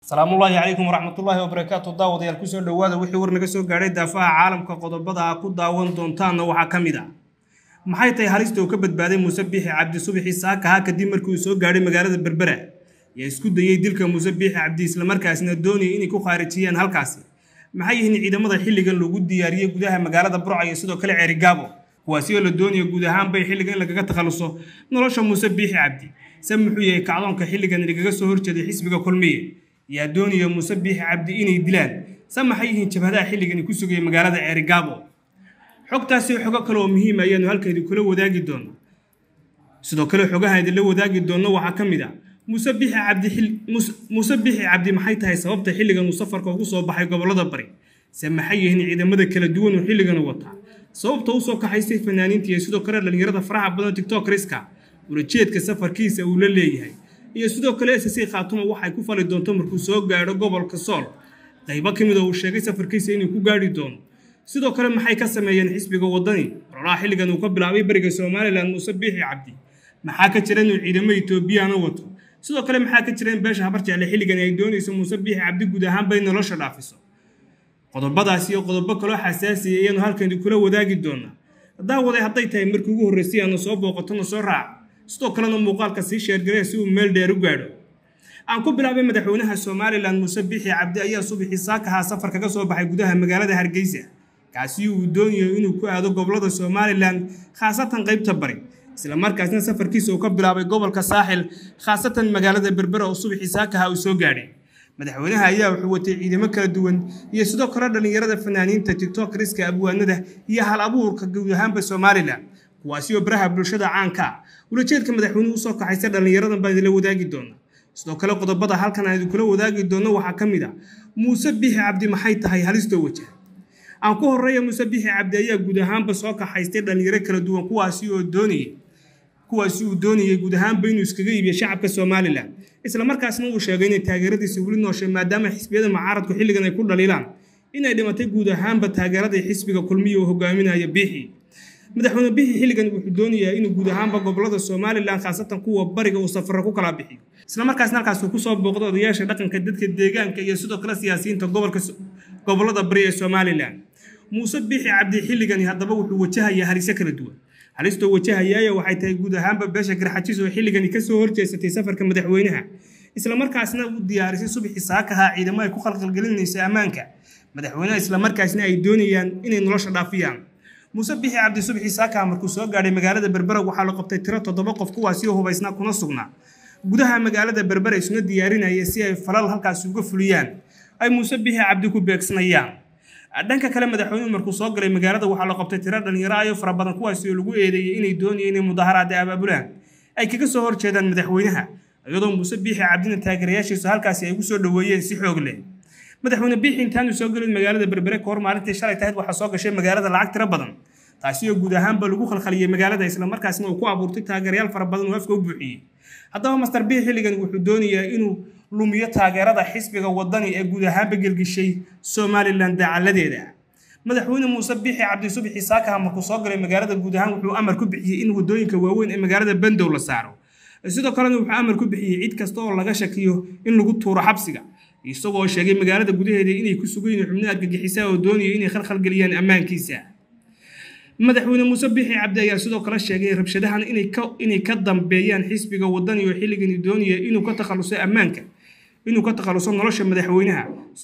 asalaamullaahi calaykum waraxmatullaahi wabarakaatu daawadayaal kusoo dhowaada wixii war naga soo gaadhay daafaha caalamka qodobada a ku daawan doontaanna waxaa ka mid ah maxay tahay halista uu ka badbaaday muuse biixi cabdi subixi saakaha kadib markii uu soo gaadhay magaalada berbera yaa isku dayey dilka muuse biixi cabdi islamarkaasina doonayay inay ku khaarijiyaan halkaasi maxay yihiin ciidamada xilligan lagu diyaariyey gudaha magaalada burca iyo sidoo kale ceerigaabo kuwaasi oo la doonaya guud ahaanbay xilligan in lagaga takhaluso nolosha muuse biixi cabdi se muxuu yahay kacdoonka xilligan lagaga soo horjeeday xisbiga kulmiye yaa doonaya muuse biixi cabdi inay dilaan se maxay yihiin jabhadaha xilligani ku sugaya magaalada ceerigaabo xogtaasi xogo kale oo muhiim ayaanu halkaydi kula wadaagi doona sidoo kale xogaha idinla wadaagi doonno waxaa ka mid ah muuse bixi cabdi muuse bixi cabdi maxay tahay sababta xilligan uu safarka ugu soo baxay gobollada bari se maxay yihiin ciidamada kala duwan uu xilligan wataa sababta u soo kaxaystay fanaaniinta iyo sidoo kale dhallinyarada faraha badan tiktok riska ulajeedka safarkiisa uu la leeyahay iyo sidoo kale sc khaatuma waxay ku fali doonto markuu soo gaadho gobolka sool qaybo ka mid oo uu sheegay safarkiisa inuu ku gaadhi doono sidoo kale maxay ka sameeyeen xisbiga waddani ololaha xilligan uu ka bilaabay bariga somalilan muuse biixi cabdi maxaa ka jira inuu ciidamo etoobiyana wato sidoo kale maxaa ka jira in beesha habarjecle xilligan ay doonayso muuse biixi cabdi guud ahaanba in nolosha dhaafiso qodobadaas iyo qodobo kaloo xasaasiya ayaanu halkani kula wadaagi doonaa daawaday hadday tahay markii ugu horraysay aanu soo booqatona soo raaca sidoo kalena muuqaalka sii sheergaree si uu meel dheer u gaadho aan ku bilaabay madaxweynaha somalilan muuse biixi cabdi ayaa subaxii saakahaa safar kaga soo baxay gudaha magaalada hargeysa kaasi uu doonayo inuu ku aado gobolada somalilan khaasatan qaybta bari isla markaasna safarkiisa uu ka bilaabay gobolka saaxil khaasatan magaalada berbera oo subaxii saakaha uu soo gaadhay madaxweynaha ayaa wuxuu watay ciidamo kala duwan iyo sidoo kale dhallinyarada fanaaniinta tiktok riska abwaanada iyo hal abuurka guud ahaanba somalilan kuwaasi oo baraha bulshada caanka ah ulajeedka madaxweynuhu usoo kaxaysa dhallinyaradan baan idinla wadaagi doonaa sidoo kale qodobada halkan aan idinkula wadaagi doonno waxaa ka mid ah muuse biixi cabdi maxay tahay halistoo wajah aan ku horreeya muuse biixi cabdi ayaa guud ahaanba soo kaxaystay dhallinyaro kala duwan kuwaasi oo doonayay kuwaasi uu doonayay guud ahaanba inuu iskaga iibiyo shacabka somalilan isla markaasna uu sheegay inay taageeradiisa weli nooshay maadaama xisbiyada mucaaradku xilligan ay ku dhaliilaan inay dhimatay guud ahaanba taageeradii xisbiga kulmiya oo hogaaminaya biixi madaxweyne bixi xilligan wuxuu doonayaa inuu guud ahaanba gobolada somalilan khaasatan kuwa bariga uu safaro ku kala bixiyo isla markaasna halkaas uu kusoo booqdo odayaasha dhaqanka dadka deegaanka iyo sidoo kale siyaasiyiinta gobolka gobolada bari ee somalilan muuse bixi cabdi xilligani haddaba wuxuu wajahayaa haliso kala duwan halistoo wajahayaaya waxay tahay guud ahaanba beesha garxajis oo xilligani kasoo horjeesatay safarka madaxweynaha isla markaasna u diyaarisay subaxii saakaha ciidamo ay ku khalqalgelinayso ammaanka madaxweynaha isla markaasna ay doonayaan inay nolosha dhaafiyaan muuse bixi cabdi subxii saakaha markuu soo gaadhay magaalada berbera waxaa la qabtay tiro toddoba qof kuwaasi oo hubaysnaa kuna sugnaa gudaha magaalada berbera isuna diyaarinaya si ay falal halkaasi uga fuliyaan ay muuse bixi cabdi ku beegsanayaan dhanka kale madaxweynuhu markuu soo galay magaalada waxaa la qabtay tiro dhallinyaro ayo fara badan kuwaasi oo lagu eedeeyey inay doonayeen inay mudaharaada abaabulaan ay kaga soo horjeedaan madaxweynaha iyadoo muuse biixi cabdina taageerayaashiisu halkaasi ay ugu soo dhoweeyeen si xoog leh madaxweyne biixi intaanu soo gelin magaalada berbere kahor maalintii shalay tahayd waxaa soo gashay magaalada lacag tiro badan taasi oo guud ahaanba lagu khalkhaliyey magaalada isla markaasna uu ku abuurtay taageerayaal fara badan oo afka u buuxiyey haddaba master biixi xilligan wuxuu doonayaa inuu lumiyo taageerada xisbiga waddani ee guud ahaanba gelgishay somalilan dacaladeeda madaxweyne muuse biixi cabdi subixi saakaha markuu soo galay magaalada guud ahaan wuxuu amar ku bixiyey in waddooyinka waaweyn ee magaalada bandow la saaro sidoo kalena wuxuu amar ku bixiyey cid kasta oo laga shakiyo in lagu tuuro xabsiga isagoo sheegay magaalada gudaheeda inay ku sugan yihiin xubno argagixisaa oo doonaya inay khalkhalgeliyaan ammaankiisa madaxweyne muuse biixi cabdi ayaa sidoo kale sheegay rabshadahan inay ka dambeeyaan xisbiga waddani oo xilligani doonaya inuu ka takhaluso ammaanka inuu ka takhaluso nolosha madaxweynaha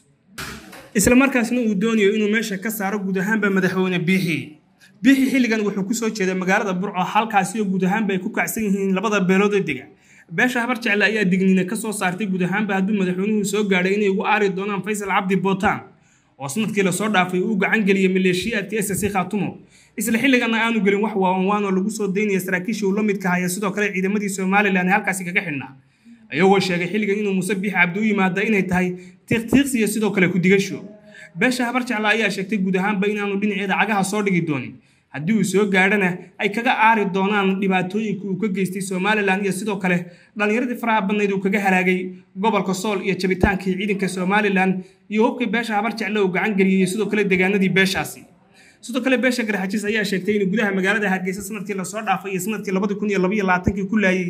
isla markaasna uu doonayo inuu meesha ka saaro guud ahaanba madaxweyne biixi biixi xilligan wuxuu kusoo jeeday magaalada burco halkaasi oo guud ahaanba ay ku kacsan yihiin labada beelood ee dega beesha habar jecle ayaa digniina ka soo saartay guud ahaanba hadduu madaxweynuhu soo gaadhay inay ugu aari doonaan faysal cabdi bootaan oo sanadkii lasoo dhaafay uu gacan geliyey maleeshiyaadka sc khaatumo isla xilligana aanu gelin wax waawanwaan oo lagu soo daynaya saraakiishii uu la midka haya sidoo kale ciidamadii somalilan ee halkaasi kaga xidhnaa ayagoo sheegay xilligan inuu muuse biixi cabdi u yimaada inay tahay tiiqtiiqsi iyo sidoo kale ku-digasho beesha habar jecle ayaa sheegtay guud ahaanba inaanu dhinaceeda cagaha soo dhigi doonin haddii uu soo gaadhana ay kaga aari doonaan dhibaatooyinka uu ka geystay somalilan iyo sidoo kale dhallinyaradii faraha badnayd uu kaga halaagay gobolka sool iyo jabitaankii ciidanka somalilan iyo hubkii beesha habar jecle uu gacan geliyey iyo sidoo kale deegaanadii beeshaasi sidoo kale beesha garxajis ayaa sheegtay in gudaha magaalada hargeysa sanadkii lasoo dhaafay iyo sanadkii labadi kun iyo labaiyo labaatankii ku laayay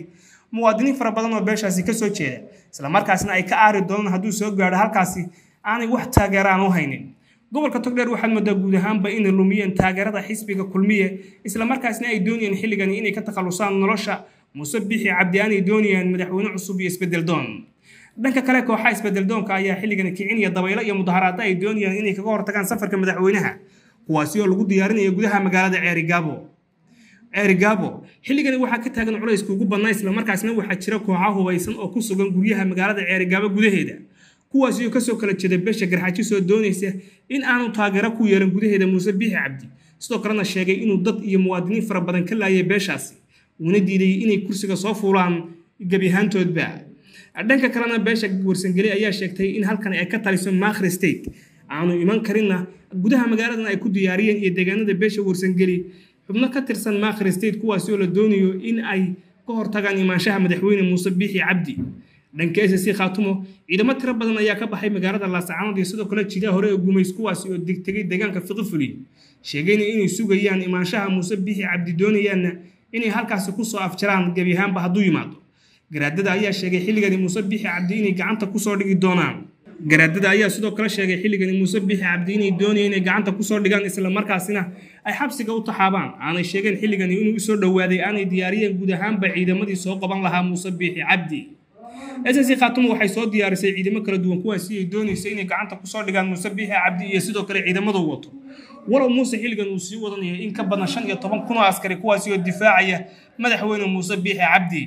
muwaadiniin fara badan oo beeshaasi kasoo jeeda islamarkaasna ay ka aari doonaan hadduu soo gaadho halkaasi aanay wax taageera aan u haynin gobolka togdheer waxaad moodaa guud ahaanba inay lumiyeen taageerada xisbiga kulmiye islamarkaasna ay doonayeen xilligani inay ka takhalusaan nolosha muuse bixi cabdi aanay doonayaan madaxweyne cusub iyo isbedel doon dhanka kale kooxaha isbedel doonka ayaa xilligani kicinaya dabaylo iyo mudaharaada ay doonayaan inay kaga hortagaan safarka madaxweynaha kuwaasi oo lagu diyaarinaya gudaha magaalada ceerigaabo ceerigaabo xilligani waxaa ka taagan culayska ugu badnaa islamarkaasna waxaa jira kooxa hubaysan oo ku sugan guryaha magaalada ceerigaabo gudaheeda kuwaasi oo kasoo kala jeeda beesha garxaaji soo doonaysa in aanu taageero ku yeelan gudaheeda muuse biixi cabdi sidoo kalena sheegay inuu dad iyo muwaadiniin fara badan ka laayay beeshaasi uuna diiday inay kursiga soo fuulaan gebi ahaantoodba dhanka kalena beesha warsangeli ayaa sheegtay in halkan ay ka taliso makhri state aanu iman karinna gudaha magaaladan ay ku diyaariyeen iyo deegaanada beesha warsangeli xubno ka tirsan makhri state kuwaasi oo la doonayo in ay ka hortagaan imaanshaha madaxweyne muuse biixi cabdi dhanka s c khaatumo ciidamo tiro badan ayaa ka baxay magaalada laascaanood iyo sidoo kale jidaha hore ee gumays kuwaasi oo degtegay deegaanka fiqifuli sheegayna inay sugayaan imaanshaha muuse biixi cabdi doonayaanna inay halkaasi kusoo afjaraan gebi ahaanba hadduu yimaado garaadada ayaa sheegay xilligani muuse biixi cabdi inay gacanta kusoo dhigi doonaan garaadada ayaa sidoo kale sheegay xilligani muuse biixi cabdi inay doonayeen inay gacanta kusoo dhigaan islamarkaasina ay xabsiga u taxaabaan aanay sheegeen xilligani inuu usoo dhowaaday aanay diyaariyeen guud ahaanba ciidamadii soo qaban lahaa muuse biixi cabdi ss khaatumo waxay soo diyaarisay ciidamo kala duwan kuwaasi ay doonaysa inay gacanta kusoo dhigaan muuse biixi cabdi iyo sidoo kale ciidamadu wato walow muuse xilligan uu sii wadanaya in ka badan shan iyo toban kun oo askari kuwaasi oo difaacaya madaxweyne muuse biixi cabdi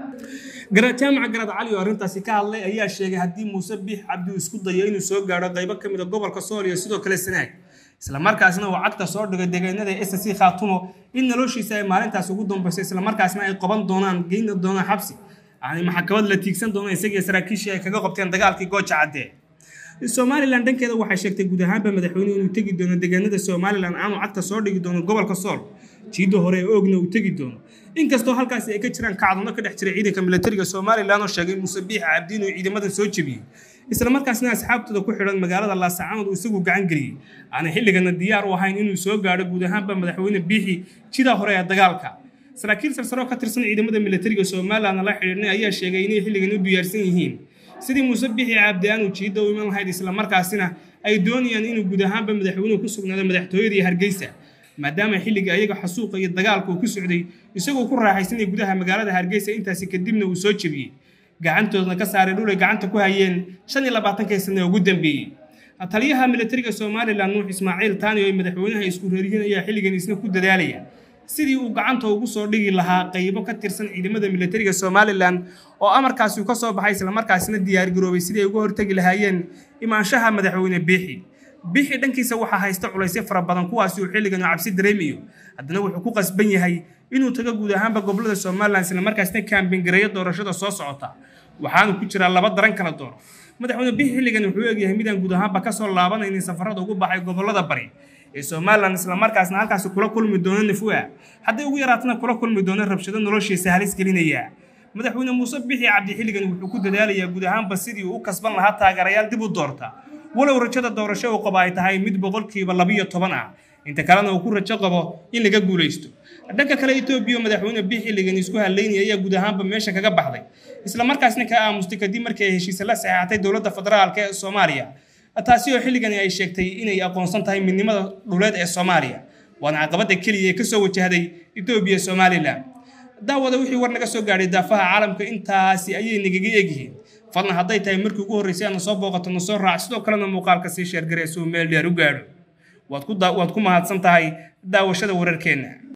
jaamaca garaad cali oo arrintaasi ka hadlay ayaa sheegay haddii muuse biix cabdi uu isku dayo inuu soo gaadho qaybo ka mid a gobolka sool iyo sidoo kale sanaag islamarkaasna uu cagta soo dhigay deegaanada s c khaatumo in noloshiisa ay maalintaas ugu dambayso islamarkaasna ay qaban doonaan geyna doonaan xabsi aanay maxkamad la tiigsan doona isagii saraakiishii ay kaga qabteen dagaalkii gooja cadde somalilan dhankeeda waxay sheegtay guud ahaanba madaxweynuhu inuu tegi doono deegaanada somalilan aanu cagta soo dhigi doono gobolka sool jiidda hore ee oogna uu tegi doono inkastoo halkaasi ay ka jiraan kacdoonno ka dhex jira ciidanka militariga somalilan oo sheegay muuse biixi cabdi inuu ciidamadan soo jebiyey islamarkaasna asxaabtooda ku xidhan magaalada laascaanood uu isagu gacan geliyey aanay xilligana diyaar u ahayn inuu soo gaadho guud ahaanba madaxweyne biixi jidaa hore ee dagaalka saraakiil sarsaro ka tirsan ciidamada militariga somalilan la xidhiidhnay ayaa sheegay inay xilligan u diyaarsan yihiin sidii muuse bixi cabdi aanu jiidda u iman lahayd islamarkaasina ay doonayaan inuu guud ahaanba madaxweynuhu ku sugnaado madaxtooyada iyo hargeysa maadaama xilliga ayaga xasuuqa iyo dagaalka uu ku socday isagoo ku raaxaysanay gudaha magaalada hargeysa intaasi kadibna uu soo jebiyey gacantoodna ka saaray dhulay gacanta ku hayeen shan iyo labaatankii sane ugu dambeeyey taliyaha militariga somalilan nuux ismaaciil taani oo ay madaxweynaha isku reeriyiin ayaa xilligan isna ku dadaalaya sidii uu gacanta ugu soo dhigi lahaa qaybo ka tirsan ciidamada militariga somalilan oo amarkaasi uu ka soo baxay islamarkaasina diyaargaroobay sidii ay uga hortegi lahaayeen imaanshaha madaxweyne biixi biixi dhankiisa waxaa haysta culaysyo fara badan kuwaasi uu xilligan cabsi dareemayo haddana wuxuu ku qasban yahay inuu tago guud ahaanba gobolada somalilan islamarkaasina kaambingareeyo doorashada soo socota waxaanu ku jiraa laba daran kala dooro madaxweyne biixi xilligan wuxuu eegyahay midaan guud ahaanba kasoo laabanaynin safarada ugu baxay gobolada bari ee somalilan islamarkaasna halkaasi kula kulmi doono nafua hadday ugu yaraatana kula kulmi doono rabshado noloshiisa halis gelinaya madaxweyne muuse bixi cabdi xilligan wuxuu ku dadaalayaa guud ahaanba sidii uu u kasban lahaa taageerayaal dib u doorta walow rajada doorasho uu qabo ay tahay mid boqolkiiba labiyo toban ah inta kalena uu ku rajo qabo in laga guulaysto dhanka kale etoobiya madaxweyne biix xilligan isku haleynaya ayaa guud ahaanba meesha kaga baxday islamarkaasna ka aamustay kadib markii ay heshiise la saxeexatay dowladda federaalk ee soomaaliya taasi oo xilligani ay sheegtay inay aqoonsan tahay midnimada dhuleed ee soomaaliya waana caqabada keliya ee kasoo wajahday etoobiya somalilan daawada wixii war naga soo gaadhay daafaha caalamka intaasi ayay nagaga egyihiin fadlan hadday tahay markii ugu horreysay aadna soo booqato na soo raac sidoo kalena muuqaalka sii sheergaree suu meel dheer u gaadho waad ku mahadsan tahay daawashada wararkeenna